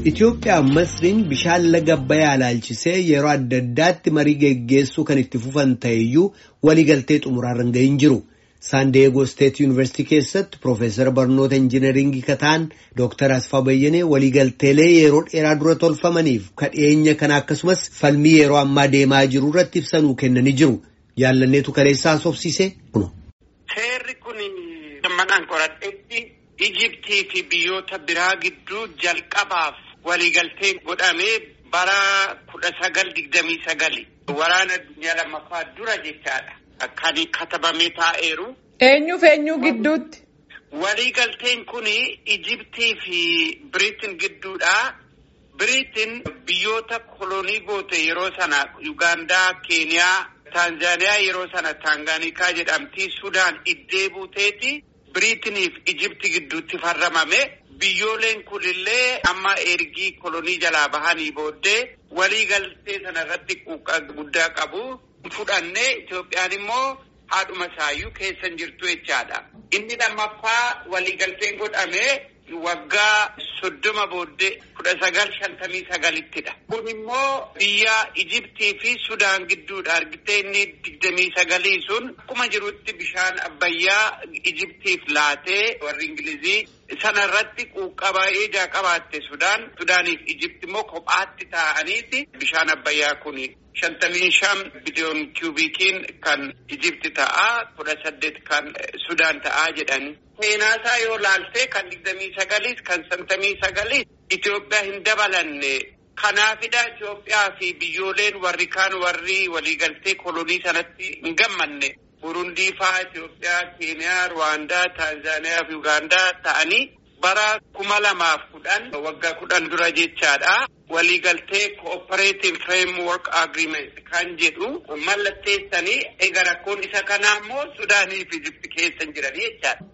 Itoophiyaa Masriin bishaan laga Abbayyaa ilaalchisee yeroo adda addaatti marii geggeessuu kan itti fufan ta'eyyuu waliigaltee xumuraarra hin gahin jiru. Saandeegoo Steet Yuunivarsiitii keessatti Piroofeesar Barnoota Injiinaringii Kataan Dooktar Asfaa Bayyanee waliigalteelee yeroo dheeraa dura tolfamaniif kadheenya kana akkasumas falmii yeroo ammaa deemaa jiru irratti ibsanuu kennanii jiru. Jaallanneetu kaleessaa sobsiise kuno. Seerri kun manaan qoradhetti Ijiptii fi biyyoota biraa gidduu jalqabaaf waliigalteen godhamee bara kudha sagal digdamii sagali waraana addunyaa lammaffaa dura jechaadha. Kan katabamee taa'eeru. Eenyuuf eenyu gidduutti? Waliigalteen kun Ijiptii fi Biriitin gidduudha. Biriitin biyyoota kolonii goote yeroo sana Yugaandaa, Keeniyaa, Taanzaaniyaa yeroo sana Taangaanikaa jedhamti. Sudaan iddee buuteeti. Biriitiniif Ijipti gidduutti farramame. Biyyooleen kunillee amma ergii kolonii jalaa bahanii booddee waliigaltee sana irratti quuqqaa guddaa qabu. Fudhannee Itoophiyaan immoo haadhuma isaayyuu keessa hin jirtu jechaadha. Inni lammaffaa waliigalteen godhamee waggaa soddoma booddee kudha sagal shantamii sagalittidha. Kun immoo biyya Ijiptii fi Sudaan gidduudha. Argitee inni digdamii sagalii sun akkuma jirutti bishaan abbayyaa Ijiptiif laatee warri Ingilizii sana irratti quuqqaa baay'ee ijaa qabaatte Sudaan. Sudaaniif Ijipti immoo kophaatti taa'aniiti bishaan abbayyaa kuni. Shantamii shan biliyoon kiubikiin kan Ijipti ta'a kudha saddeet kan Sudaan ta'a jedhani. Seenaasaa yoo laaltee kan digdamii sagaliis kan shantamii sagaliis Itoophiyaa hin dabalanne. Kanaafidha Itoophiyaa fi biyyooleen warri kaan warri waliigaltee kolonii sanatti hin gammanne. Burundii fa'aa Itoophiyaa, Keeniyaa, Ruwaandaa, Taanzaaniyaa fi Ugaandaa ta'anii bara kuma lamaaf kudhan waggaa kudhan dura jechaadha. Waliigaltee cooperative framework agreement kan jedhu mallatteessanii egaa rakkoon isa kanaa immoo Sudaanii fi Ijipti keessa jiranii jechaadha.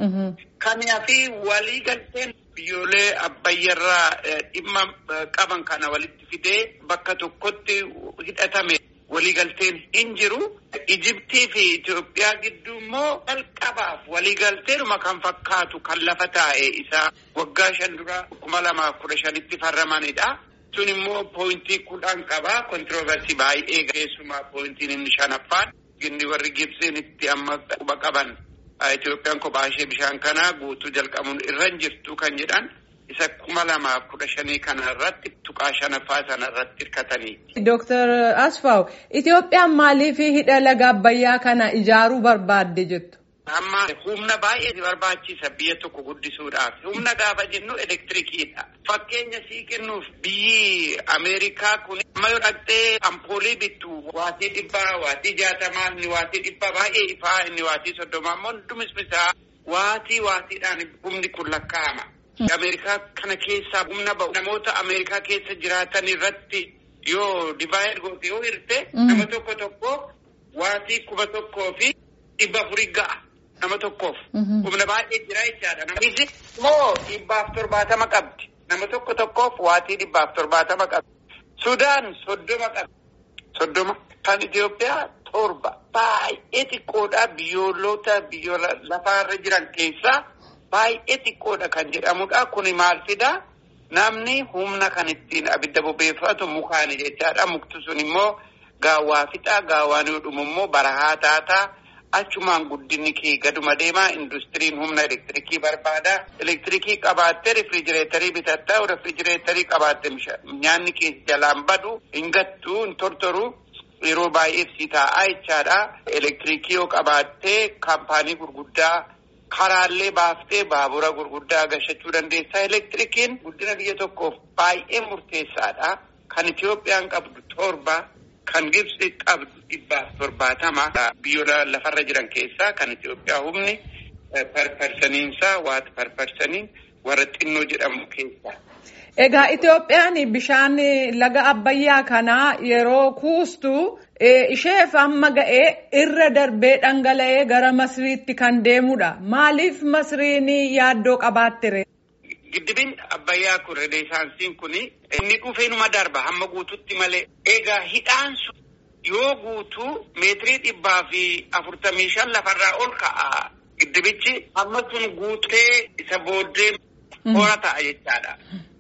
Kanaafi waliigalteen biyyoolee abbayyarraa dhimma qaban kana walitti fidee bakka tokkotti hidhatame waliigalteen hin jiru. Ijiptii fi Itoophiyaa gidduu immoo jalqabaaf waliigalteenuma kan fakkaatu kan lafa taa'e isaa waggaa shan dura kuma lamaaf kudha shanitti farramanidha. Sun immoo pooyintii kudhan qaba. Kontirooversii baay'ee keessumaa pooyintiin inni shanaffaan inni warri Gibsiin itti amma quba qaban. Itoophiyaan kophaa ishee bishaan kanaa guutuu jalqabuun irra hin jirtu kan jedhan isa kuma lamaaf kudha shanii kana irratti tuqaa shanaffaa sana irratti hirkatanii. Dooktar Asfaaw Itoophiyaan maaliif hidha laga Abbayyaa kana ijaaruu barbaadde jettu? Amma humna baay'ee barbaachisa biyya tokko guddisuudhaaf. Humna gaafa jennu elektirikiidha. Fakkeenya sii kennuuf biyyi Ameerikaa kun amma yoo dhaqxee ampoolii bittu waatii dhibbaa, waatii jaatamaa, inni waatii dhibbaa baay'ee ifaa, inni waatii soddomaa immoo hundumis bisaa waatii waatiidhaan humni kun lakkaa'ama. Ameerikaa kana keessaa humna ba'u namoota Ameerikaa keessa jiraatan irratti yoo divaayid goote yoo hirte nama tokko tokko waatii kuma tokkoo fi dhibba afurii ga'a. Nama tokkoof. Humna baay'ee jira jechaadha. Namni immoo dhibbaaf torbaatama qabdi. Nama tokko tokkoof waatii dhibbaaf torbaatama qabdi. Sudaan soddoma qabdi. Soddoma. Kan Itoophiyaa torba. Baay'ee xiqqoodha biyyoolota biyyoota lafaarra jiran keessaa baay'ee xiqqoodha kan jedhamudha. Kuni maal fidaa? Namni humna kan ittiin abidda bobeeffatu mukaani jechaadha. Mukti sun immoo gaawwaa fixaa. Gaawwaan yoo dhumu immoo barahaa taataa. Achumaan guddinni kee gaduma deemaa industiriin humna elektirikii barbaada. Elektirikii qabaattee rifrijireetarii bitatta. Rifrijireetarii qabaatte nyaanni kee jalaan badu hin gattu hin tortoru yeroo baay'eef si taa'aa jechaadha. Elektirikii yoo qabaattee kaampaanii gurguddaa karaallee baaftee baabura gurguddaa gashachuu dandeessa. Elektirikiin guddina biyya tokkoof baay'ee murteessaadha. Kan Itoophiyaan qabdu torba. Kan Gibsi qabdu dhibbaaf torbaatama. Biyyoota lafarra jiran keessaa kan Itoophiyaa humni parparsaniinsaa waati parparsaniin warra xinnoo jedhamu keessaa. Egaa Itoophiyaan bishaan laga Abbayyaa kanaa yeroo kuustu isheef amma ga'ee irra darbee dhangala'ee gara Masriitti kan deemudha. Maaliif Masriin yaaddoo qabaattere? Giddibin Abbayyaa kun renesaansiin kun inni dhufeenuma darba hamma guututti malee. Egaa hidhaan sun yoo guutuu meetirii dhibbaa fi afurtamii shan lafarraa ol ka'a. Giddibichi hamma sun guutee isa booddee hora ta'a jechaadha.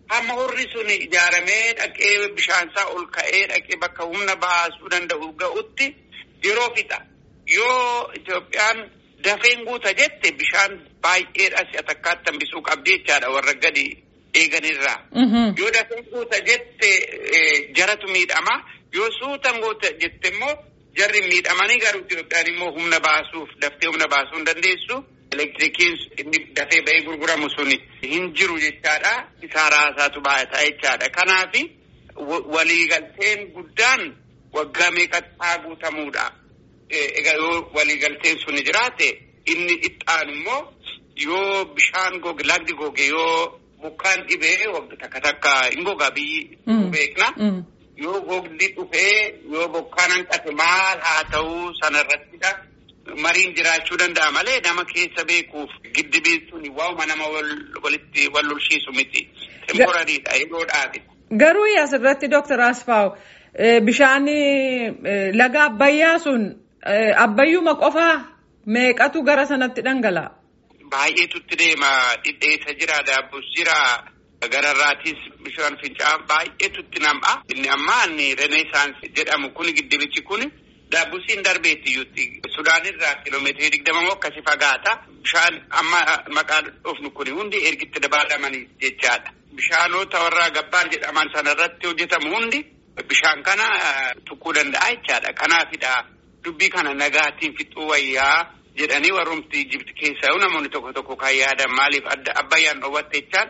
hamma horri sun ijaaramee dhaqee bishaansaa ol ka'ee dhaqee bakka humna baasuu danda'u ga'utti yeroo fixa. Yoo Itoophiyaan dafeen guuta jette bishaan baay'eedha si'a takkaatti hambisuu qabdi jechaadha warra gadi eeganirraa. Yoo dafeen guuta jette jaratu miidhama. Yoo suutan guuta jette immoo jarri miidhamanii garuu Itoophiyaan immoo humna baasuuf daftee humna baasuu hin dandeessu. Elektirikiin inni dafee ba'ee gurguramu suni hin jiru jechaadha. Isaa raasaatu baay'ataa jechaadha. Kanaafi waliigalteen guddaan waggaa meeqattaa guutamuudha. Egaa yoo waliigalteen suni jiraate inni itti immoo yoo bishaan goge lagdi goge yoo bokkaan dhibee takka takka hin gogaa biyyi beekna. Yoo gogdi dhufee yoo bokkaan hanqate maal haa ta'uu sanarrattidha. Mariin jiraachuu danda'a malee nama keessa beekuuf giddibiin suni waa'uma nama walitti wal lolshiisu miti. Temporariidha yeroodhaafi. Garuu asirratti Dooktar Asfaaw bishaan laga Abbayyaa sun Abbayyuma qofaa meeqatu gara sanatti dhangala'a? Baay'eetutti deema dhidheessa jira daabbus jira gararraatis bishaan fincaa'aa baay'eetutti nam'a. Inni ammaa inni reneesaansii jedhamu kuni giddibichi kuni. Daabbusiin darbeettiyyuutti Sudaan irraa kiiloomeetirii digdama moo akkasi fagaata. Bishaan amma maqaan dhufnu kun hundi ergitti dabalamanii jechaadha. Bishaanota warra gabbaan jedhaman sanarratti hojjetamu hundi bishaan kana tuquu danda'a jechaadha. Kanaafidha dubbii kana nagaatiin fixuu wayyaa jedhanii warrumti Ijipti keessaa namoonni tokko tokko kan yaadan maaliif adda abbayyaan dhoowwatte jechaan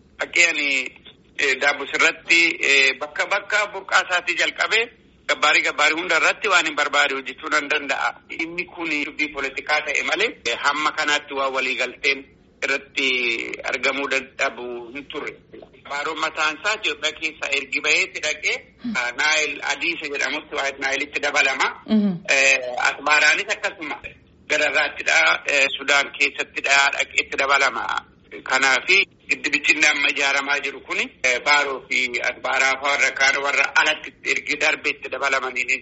fakkeen daabbusirratti bakka bakka burqaa isaatii jalqabee. Gabbaarii gabbaarii hunda irratti waan hin barbaade hojjechuu nan danda'a. Inni kun dubbii poolitikaa ta'e malee hamma kanaatti waan waliigalteen irratti argamuu dadhabu hin turre. Baaroon mataan isaa Itoophiyaa keessaa ergi baheetti dhaqee Naayil Adiisa jedhamutti waa Naayilitti dabalama. Asmaaraanis akkasuma gararraattidha. Sudaan keessattidha dhaqeetti dabalama. Kanaafi giddibichi inni amma ijaaramaa jiru kuni baaroo fi asbaaraa warra kaan warra alatti ergi darbeetti dabalamanii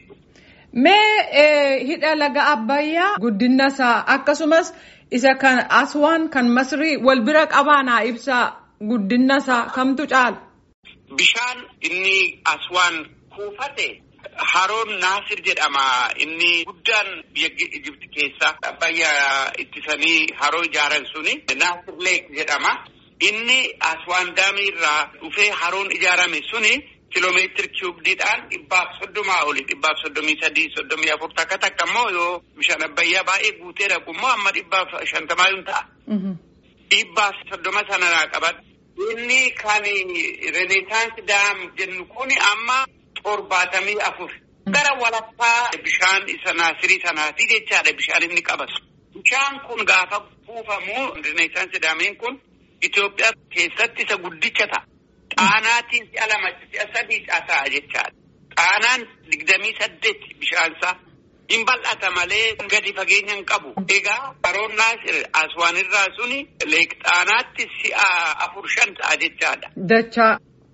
Mee hidha laga Abbayyaa guddina isaa akkasumas isa kan Aswaan kan Masrii wal bira qabaanaa ibsaa guddina isaa kamtu caala? Bishaan inni Aswaan kuufate haroon Naasir jedhama. Inni guddaan biyya Ijipti keessa Abbayyaa ittisanii haroo ijaaran suni Naasir Leek jedhama. Inni Aswaan daamii irraa dhufee haroon ijaarame suni kiloomeetiri kiiyubdiidhaan dhibbaaf soddomaa oli dhibbaaf soddomii sadii soddomii afur takka takka immoo yoo bishaan abbayyaa baay'ee guutee dhaqu immoo amma dhibbaaf shantamaa yoo ta'a. Dhibbaaf soddoma sana naa qaban. Inni kan renesaansi daam jennu kun amma torbaatamii afur. Gara walakkaa bishaan isa naasirii sanaati jechaadha bishaan inni qabatu. Bishaan kun gaafa kuufamu renesaansi daamiin kun Itoophiyaa keessatti isa guddicha ta'a. Xaanaatiin si'a lama si'a sadii ta'a jechaadha. Xaanaan digdamii saddeet bishaansaa hin bal'ata malee gadi fageenya hin qabu. Egaa haroon naasir aswaan irraa suni leek xaanaatti si'a afur shan ta'a jechaadha. Dachaa.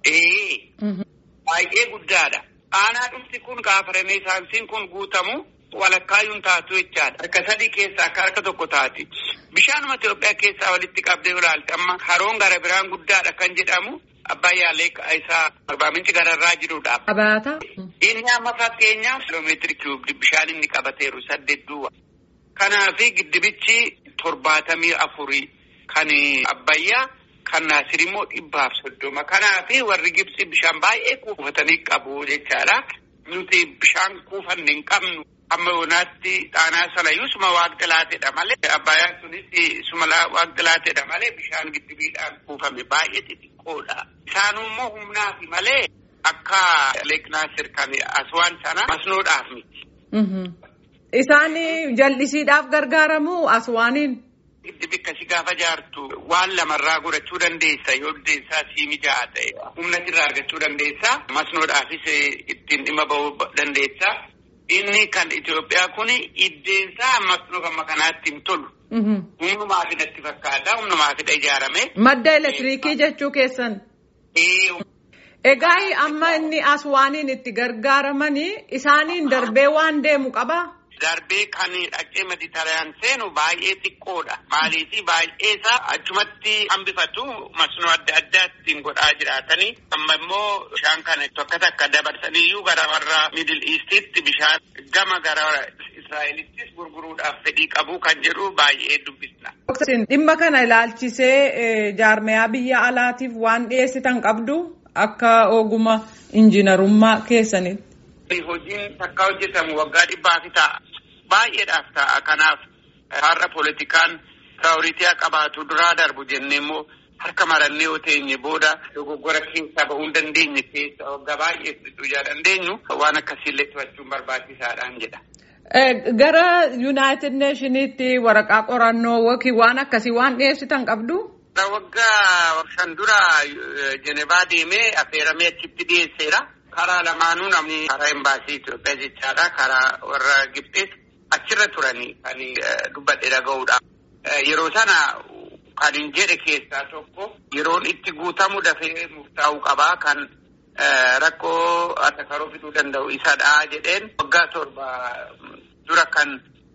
Ee. Baay'ee guddaadha. Xaanaa dhumti kun gaafa renesaansiin kun guutamu walakkaayyuun taatu jechaadha. Harka sadii keessaa akka harka tokko taati. Bishaanuma Itoophiyaa keessaa walitti qabdee ilaalte amma haroon gara biraan guddaadha kan jedhamu Abbayyaa leeqa isaa arbaa minci gararraa jirudha. Abaata. Inni amma fakkeenyaaf kiloomeetiri kiiyubii bishaan inni qabateeru saddeet duwwa. Kanaafi giddibichi torbaatamii afurii kan Abbayyaa kan Naasir immoo dhibbaaf soddoma. Kanaafi warri Gibsi bishaan baay'ee kuufatanii qabu jechaadha. Nuti bishaan kuufanne hin qabnu. Amma yoonaatti xaanaa sanayyuu suma waaqti laateedha malee abbaayaan sunis suma waaqti laateedha malee bishaan giddibiidhaan kuufame baay'ee xixiqqoodha. Isaanummoo humnaafi malee akka leeknaasir kan aswaan sana masnoodhaaf miti. Isaan jal'isiidhaaf gargaaramu aswaaniin. Giddibi akkasii gaafa jaartu waan lamarraa godhachuu dandeessa yoo deemsaa sii mijaa'aa ta'e humna irraa argachuu dandeessa masnoodhaafis ittiin dhimma bahuu dandeessa. Inni kan Itoophiyaa kun iddeensaa masnoo amma kanaatti hin tolu. Humnumaaf natti fakkaata. Humnumaafidha ijaarame. Madda elektiriikii jechuu keessan. Egaa amma inni aswaaniin itti gargaaramanii isaaniin darbee waan deemu qabaa? darbee kan dhaqee mediteraan seenu baay'ee xiqqoodha. Maaliif baay'ee isaa achumatti hambifatu masnoo adda addaattiin godhaa jiraatanii amma immoo bishaan kana tokko takka dabarsaniyyuu gara warra miidil iistitti bishaan gama gara Israa'elittis gurguruudhaaf fedhii qabu kan jedhu baay'ee dubbisna. Dhimma kana ilaalchisee jaarmayaa biyya alaatiif waan dhiyeessitan qabdu akka oguma injiinarummaa keessanitti. Hojiin takka hojjetamu waggaa dhibbaafi ta'a. Baay'eedhaaf ta'a. Kanaaf har'a poolitikaan piraayoritii qabaatu duraa darbu jennee immoo harka marannee yoo teenye booda dogoggora keessaa bahuu hin dandeenye keessa waggaa baay'ee fudhachuu dandeenyu waan akkasiillee to'achuun barbaachisaadhaan jedha. Gara Yuunaayitid Neeshiniitti waraqaa qorannoo yookiin waan akkasii waan dhiyeessitan qabdu? Waggaa shan dura Jenevaa deemee affeeramee achitti dhiyeesseera. Karaa lamaanuu namni karaa embaasii Itoophiyaa jechaadha. Karaa warra Gibxees achirra turanii kan dubbadhe dhaga'uudhaaf. Yeroo sana kan hin jedhe keessaa tokko yeroon itti guutamu dafee murtaa'uu qabaa kan rakkoo atakaroo fiduu danda'u isadha jedheen waggaa torba dura kan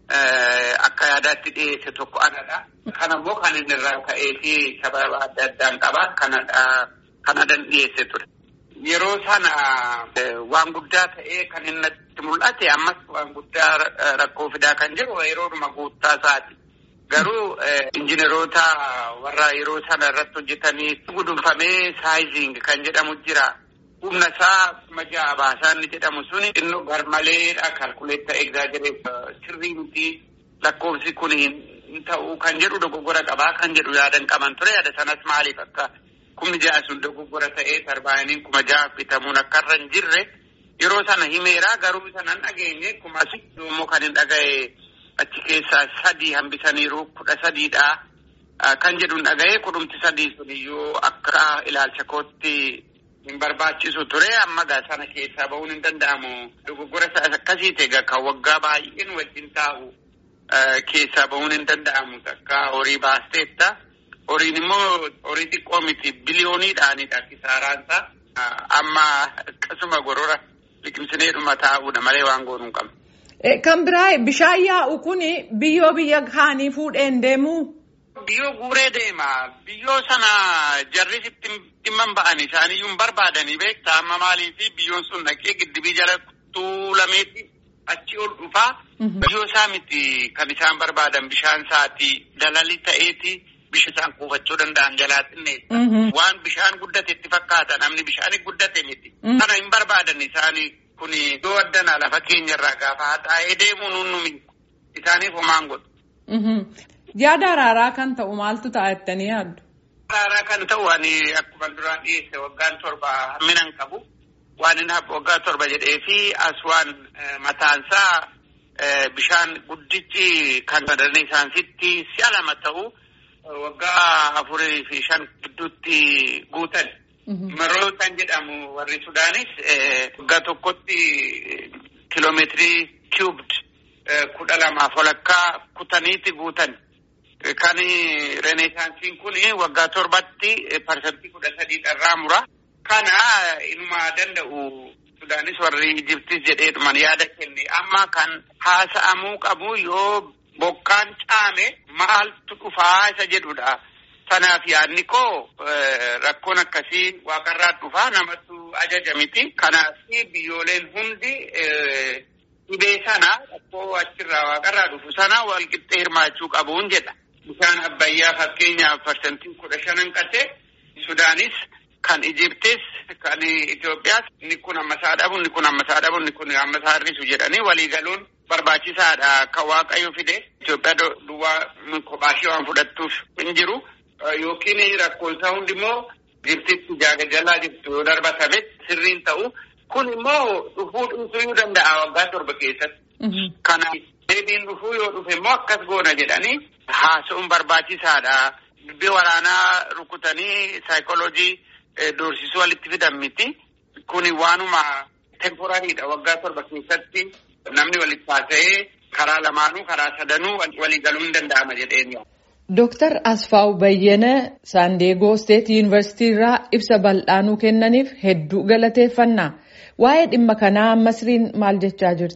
akka yaadaatti dhiyeesse tokko anadha. Kanammoo kan inni irraa ka'ee fi sababa adda addaan qabaa kanadan dhiyeesse ture. Yeroo sana waan guddaa ta'ee kan inni itti mul'ate ammas waan guddaa rakkoo fidaa kan jiru yeroodhuma guuttaa isaati. Garuu injineroota warra yeroo sana irratti hojjetanii gudunfamee saayiziing kan jedhamu jira. Humna isaa kuma ja'a baasaa inni jedhamu suni inni garmaleedha kalkuleetta egzaajireef sirrii miti lakkoofsi kun hin ta'u kan jedhu dogoggora qabaa kan jedhu yaadan qaban ture yaada sanas maaliif akka kumni ja'a sun dogoggora ta'ee tarbaayiniin kuma ja'a bitamuun akka irra hin jirre yeroo sana himeera garuu sanan dhageenye kuma immoo kan hin dhaga'e achi keessaa sadii hambisaniiru kudha sadiidha kan jedhu hin dhaga'e kudhumti sadii suniyyuu akka ilaalcha kootti hin barbaachisu ture amma gaa sana keessaa bahuun hin danda'amu dogoggora akkasii ta'e kan waggaa baay'een wajjin taa'u keessaa bahuun hin danda'amu akka horii baasteetta horiin immoo horii xiqqoo miti biliyooniidhaanidha kisaaraansa amma akkasuma gorora liqimsineedhuma taa'uudha malee waan goonuu hin qabne. Kan biraa bishaan yaa'u kun biyyoo biyya kaanii fuudheen deemuu. Biyyoo guuree deema. Biyyoo sana jarrisitti dhimma ba'an isaaniyyuu hin barbaadanii beektaa amma maaliifi biyyoon sun dhaqee giddibii jala tuulameeti achi ol dhufaa. Biyyoo isaa miti kan isaan barbaadan bishaan isaati dalali ta'eeti bishaan isaan kuufachuu danda'an jalaatinne. Waan bishaan guddate itti fakkaata namni bishaan guddate miti. Kana hin barbaadan isaanii kun iddoo addanaa lafa keenyarraa gaafa haxaa'ee deemuu nunnumi isaaniif homaan godhu. Yaada araaraa kan ta'u maaltu ta'a jettanii yaaddu? Araaraa kan ta'u ani akkuma duraan dhiyeesse waggaan torba hamminan qabu. Waan inni waggaa torba jedhee fi as waan mataansaa bishaan guddichi kan sadarni isaansitti si'a lama ta'u waggaa afurii fi shan gidduutti guutan. Maroo kan jedhamu warri Sudaanis waggaa tokkotti kiloomeetirii kiubd kudha lamaaf walakkaa kutaniiti guutan. Kan renesaansiin kun waggaa torbatti parsantii kudha sadii irraa mura. Kana inuma danda'u Sudaanis warri Ijiptis jedheedhuman yaada kenne amma kan haasa'amuu qabu yoo bokkaan caame maaltu dhufaa isa jedhudha. Sanaaf yaadni koo rakkoon akkasii waaqarraa dhufaa namatu ajaja miti. Kanaaf biyyooleen hundi dhibee sana rakkoo achirraa waaqarraa dhufu sana wal qixxee hirmaachuu qabuun jedha. Bishaan abbayyaa fakkeenyaaf parsantiin kudha shanan qase Sudaanis kan Ijiptis kan Itoophiyaas inni kun ammasaa dhabu inni kun ammasaa dhabu inni kun ammasaa hir'isu jedhanii waliigaluun barbaachisaadha akka waaqayyo fide Itoophiyaa duwwaa kophaashee waan fudhattuuf hin jiru. Yookiin rakkoon isaa hundi immoo Ijiptitti jalaa jirtu yoo darbatame sirriin ta'u kun immoo dhufuu dhiisuu danda'a waggaa torba keessatti. Kana deebiin dhufuu yoo dhufe immoo akkas goona jedhanii haasa'uun barbaachisaadha. Dubbii waraanaa rukutanii saayikooloojii doorsisuu walitti fidan miti. Kuni waanuma temporariidha waggaa torba keessatti namni walitti haasa'ee karaa lamaanuu karaa sadanuu waliigaluu hin danda'ama jedheen. Dooktar Asfaaw Bayyana Saandeegoo Steet Yuunivarsiitii irraa ibsa bal'aanuu kennaniif hedduu galateeffannaa. Waa'ee dhimma kanaa Masriin maal jechaa jirti?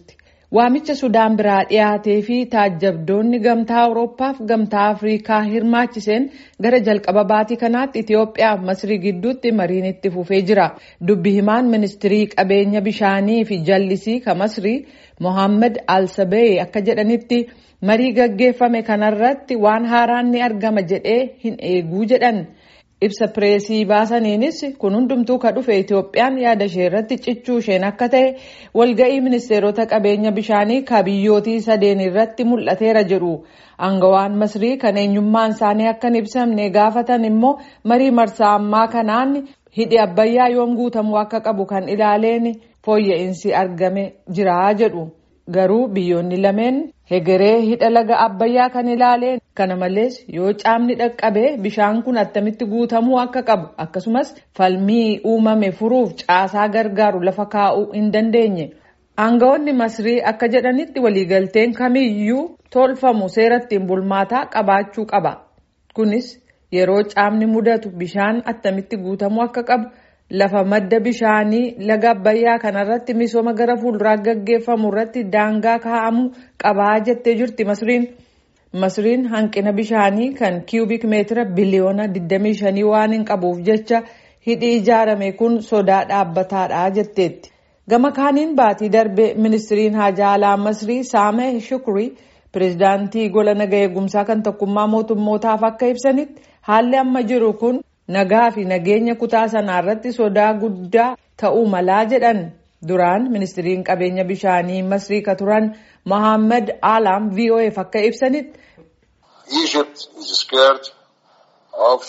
Waamicha Sudaan biraa dhiyaatee fi taajjabdoonni gamtaa Awurooppaaf gamtaa Afrikaa hirmaachiseen gara jalqaba baatii kanaatti Itoophiyaa fi Masrii gidduutti mariin itti fufee jira. Dubbi himaan ministirii qabeenya bishaanii fi jallisii ka Masrii Mohaammed Al-Sabee akka jedhanitti marii gaggeeffame kanarratti waan haaraan ni argama jedhee hin eeguu jedhan. ibsa pireesii baasaniinis kun hundumtuu ka dhufe Itoophiyaan yaada ishee irratti cichuu isheen akka ta'e walga'ii ministeerota qabeenya bishaanii ka biyyootii sadeen irratti mul'ateera jedhu aangawaan masrii kan eenyummaan isaanii akka hin ibsamne gaafatan immoo marii marsaa ammaa kanaan hidhi abbayyaa yoom guutamuu akka qabu kan ilaaleen fooyya'insi argame jira jedhu garuu biyyoonni lameen hegeree hidha laga abbayyaa kan ilaaleen kana malees yoo caamni dhaqqabee bishaan kun attamitti guutamuu akka qabu akkasumas falmii uumame furuuf caasaa gargaaru lafa kaa'uu hin dandeenye. Aangawoonni Masrii akka jedhanitti waliigalteen kamiyyuu tolfamu seera ittiin bulmaataa qabaachuu qaba. Kunis yeroo caamni mudatu bishaan attamitti guutamuu akka qabu lafa madda bishaanii laga abbayyaa kanarratti misooma gara fuulduraa gaggeeffamu irratti daangaa kaa'amuu qabaa jettee jirti Masriin. Masriin hanqina bishaanii kan kiiyubik meetira biliyoona 25 waan hin qabuuf jecha hidhi ijaarame kun sodaa dhaabbataadha jetteetti. Gama kaaniin baatii darbe ministiriin haajaa alaa Masrii Saameh Shukrii pireezidaantii gola naga eegumsaa kan tokkummaa mootummootaaf akka ibsanitti haalli amma jiru kun nagaa fi nageenya kutaa sanaa irratti sodaa guddaa ta'uu malaa jedhan. Duraan ministiriin qabeenya bishaanii Masrii ka turan Mohaammed Alaam VOAf akka ibsanitti. Egypt is scared of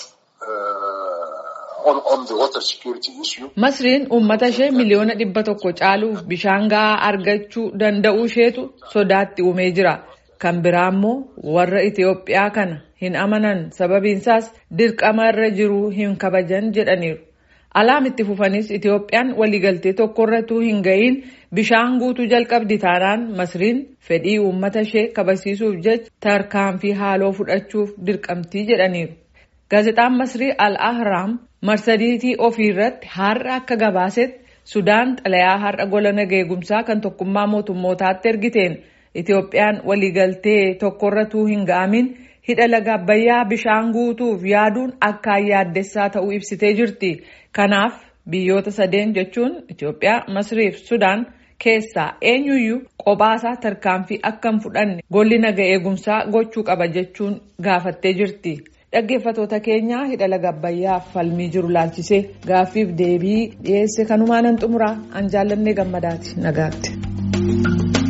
uh, on, on the water security issue. Masriin uummata ishee miliyoona dhibba tokko caaluuf bishaan gahaa argachuu danda'uu isheetu sodaatti uumee jira. Kan biraa immoo warra Itoophiyaa kana hin amanan sababiinsaas dirqama irra jiru hin kabajan jedhaniiru. Alaam itti fufanis Itoophiyaan waliigaltee tokkorratuu hin ga'iin bishaan guutuu jalqabdi taanaan Masriin fedhii uummata ishee kabasiisuuf jecha tarkaanfii haaloo fudhachuuf dirqamtii jedhaniiru. Gaazexaan Masrii Al-Ahraam marsadiitii ofiirratti har'a akka gabaasetti Sudaan xalayaa har'a gola naga eegumsaa kan tokkummaa mootummootaatti ergiteen Itoophiyaan waliigaltee tokkorratuu hin ga'amin hidha laga abbayyaa bishaan guutuuf yaaduun akkaan yaaddessaa ta'uu ibsitee jirti. Kanaaf biyyoota sadeen jechuun Itoophiyaa, Masrii fi Sudaan keessaa eenyuyyuu qophaasaa tarkaanfii akka hin fudhanne golli naga eegumsaa gochuu qaba jechuun gaafattee jirti. Dhaggeeffatoota keenyaa hidha laga abbayyaaf falmii jiru laalchisee gaaffiif deebii dhiyeesse kanumaan nan xumuraa an jaallannee gammadaati nagaatti.